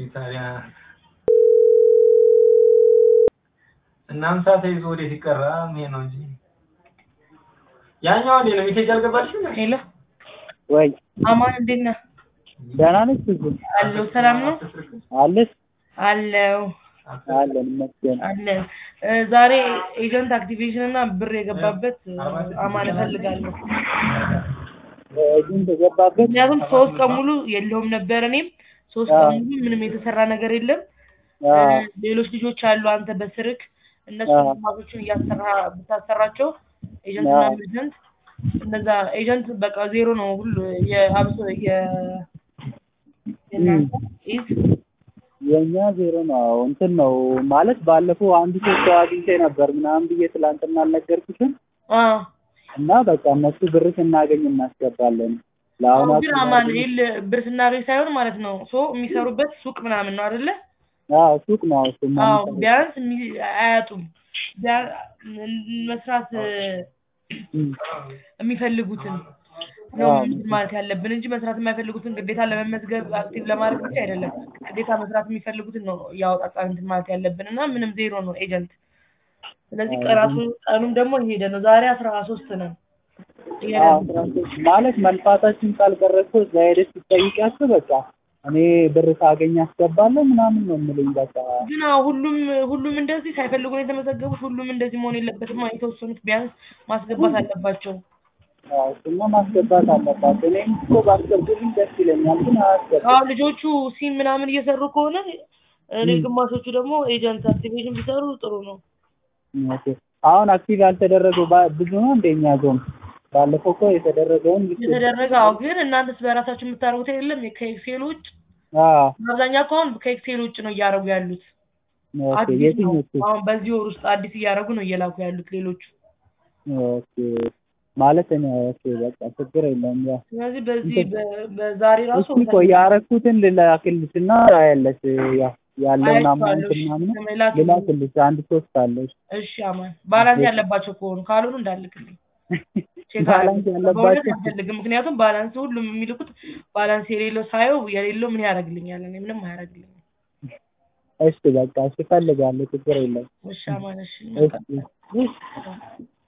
ታዲያ እናምሳ ተይዞ ወዴት ይቀራ ይሄ ነው እንጂ ያኛው እንዴ ነው ሜሴጅ አልገባልሽም? ሄሎ ወይ አማን እንዴት ነህ? ደህና ነች ብዙ አለሁ ሰላም ነው አለች አለው አለን ይመስገን አለን እ ዛሬ ኤጀንት አክቲቬሽን እና ብር የገባበት እ አማን እፈልጋለሁ ግን ተገባበት ምክንያቱም ሶስት ቀን ሙሉ የለውም ነበር እኔም ሶስት ቀን ሙሉ ምንም የተሰራ ነገር የለም እ ሌሎች ልጆች አሉ አንተ በስርክ እነሱ አዎ። ግማሾቹን እያሰራ ብታሰራቸው ኤጀንት እና አዎ። ኤጀንት እነዛ ኤጀንት በቃ ዜሮ ነው ሁሉ የአብሶ የ የእናንተ ኢዝ የእኛ ዜሮ ነው እንትን ነው ማለት ባለፈው አንድ ሶስት ሰው አግኝቼ ነበር ምናምን ብዬ ትላንትና አልነገርኩሽም አ እና በቃ እነሱ ብር ስናገኝ እናስገባለን ለአሁን ግን አማኑኤል ብር ስናገኝ ሳይሆን ማለት ነው ሶ የሚሰሩበት ሱቅ ምናምን ነው አይደለ? አዎ ሱቅ ነው እሱማ አዎ ቢያንስ የሚ- አያጡም ቢያ- መስራት እ እም፣ የሚፈልጉትን ነው አዎ። እንትን ማለት ያለብን እንጂ መስራት የማይፈልጉትን ግዴታ ለመመዝገብ አክቲቭ ለማድረግ ብቻ አይደለም። ግዴታ መስራት የሚፈልጉትን ነው እያወጣጣን እንትን ማለት ያለብን እና ምንም ዜሮ ነው ኤጀንት። ስለዚህ ቀናቱ ቀኑም ደግሞ እየሄደ ነው። ዛሬ አስራ ሶስት ነን። እየሄደ አዎ ነው። አስራ ሶስት ማለት መልፋታችን ካልቀረ እኮ እዛ ሄደሽ ስትጠይቂያቸው በቃ እኔ ብር ሳገኝ አስገባለሁ ምናምን ነው የምልኝ በቃ ግን አዎ ሁሉም ሁሉም እንደዚህ ሳይፈልጉ ነው የተመዘገቡት። ሁሉም እንደዚህ መሆን የለበትም። የተወሰኑት ቢያንስ ማስገባት አለባቸው። አዎ እሱማ ማስገባት አለባት እኔም እኮ ባስገቡልኝ ደስ ይለኛል ግን አያስገቡም አዎ ልጆቹ ሲም ምናምን እየሰሩ ከሆነ እኔ ግማሾቹ ደግሞ ኤጀንት አክቲቬሽን ቢሰሩ ጥሩ ነው። ኦኬ። አሁን አክቲቭ ያልተደረገው ባ- ብዙ ነው እንደኛ ዞን ባለፈው እኮ የተደረገውን ልክ የተደረገ አዎ። ግን እናንተስ በራሳችሁ የምታደርጉት የለም ከኤክሴል ውጭ? አዎ አብዛኛው እኮ አሁን ከኤክሴል ውጭ ነው እያደረጉ ያሉት። ኦኬ አዲስ ነው የትኞቹ አሁን በዚህ ወር ውስጥ አዲስ እያደረጉ ነው እየላኩ ያሉት ሌሎቹ። ኦኬ ማለት እኔ ኦኬ በቃ ችግር የለም ያው ስለዚህ በዚህ በ- በዛሬ ራሱ እስኪ ቆይ ያረኩትን ልላክልሽ እና ታያለሽ ያው ያለውን አማውንት አያችኋለሁ። ምናምን ተመላክ ልላክልሽ አንድ ሶስት አለሽ እሺ አማን ባላንስ ያለባቸው ከሆኑ ካልሆኑ እንዳልክልኝ ቼክ ባላንስ አደርጋለሁ። በእውነት ያለባቸው አልፈልግም። ምክንያቱም ባላንስ ሁሉም የሚልኩት ባላንስ የሌለው ሳየው የሌለው ምን ያደርግልኛል? እኔ ምንም አያደርግልኝም። እሺ በቃ እሺ እፈልጋለሁ ችግር የለም እሺ አማን እሺ መልካም እሺ